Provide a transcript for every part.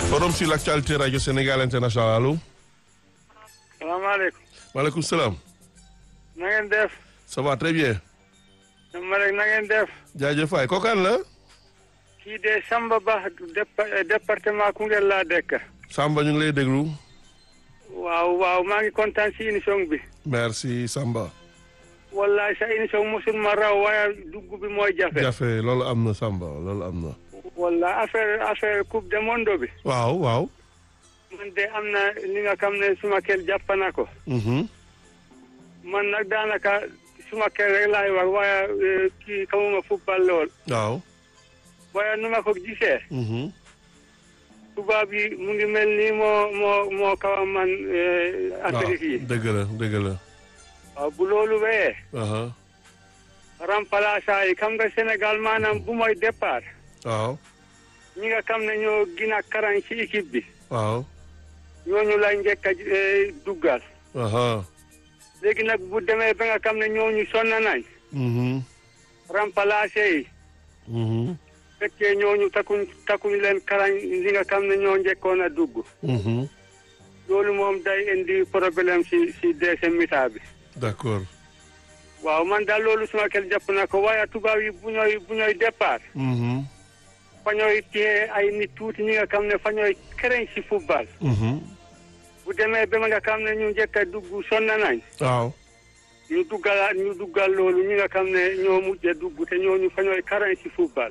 Forum sur l'actualité Radio Sénégal International allo. salaamaaleykum. maaleykum salaam. na ngeen def. ça va très bien. ma rek na ngeen def. jaajëf waay kookaan la. kii de Samba Ba département Koungheul laa dëkk. Samba ñu ngi lay déglu. waaw waaw maa ngi kontaan si émission bi. merci Samba. wallahi sa émission mosul ma raw waaye dugg bi mooy jafe. jafe loolu am na Samba loolu am na. walla affaire affaire coupe du monde bi. waaw waaw. man de am na li nga xam ne suma kel jàpp na ko. man nag daanaka suma kel rek laay wax waaye kii xamuma football lool. waaw. waaye nu ma ko gisee. tubaab yi mu ngi mel ni moo moo moo kaw a man Afrique yi. dëgg la dëgg la. waaw bu loolu wéyee. remplaçant yi xam nga Sénégal maanaam bu mooy départ. waaw. ñi nga xam ne ñoo gën a karan ci équipe bi. waaw. ñooñu lay njëkk a duggal. léegi nag bu demee ba nga xam ne ñooñu sonn nañ. remplacé yi. fekkee ñooñu takkuñ takkuñ leen karan li nga xam ne ñoo njëkkoon a dugg. loolu moom day indi problème si si deuxième mi-temps bi. d'accord. waaw man daal loolu suma kel jàpp na ko waaye tubaab yi bu ñooy bu ñooy départ. fa ñooy téye ay nit tuuti ñi nga xam ne fa ñooy kereñ si football. bu demee ba nga xam ne ñu njëkk a dugg sonn nañ. waaw. ñu duggal ñu duggal loolu ñi nga xam ne ñoo mujjee dugg te ñooñu fa ñooy kereñ si football.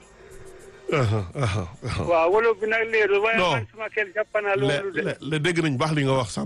waaw wolof bi nag leerul waaye man suma kel jàpp na loolu de. le dégg nañ baax li nga wax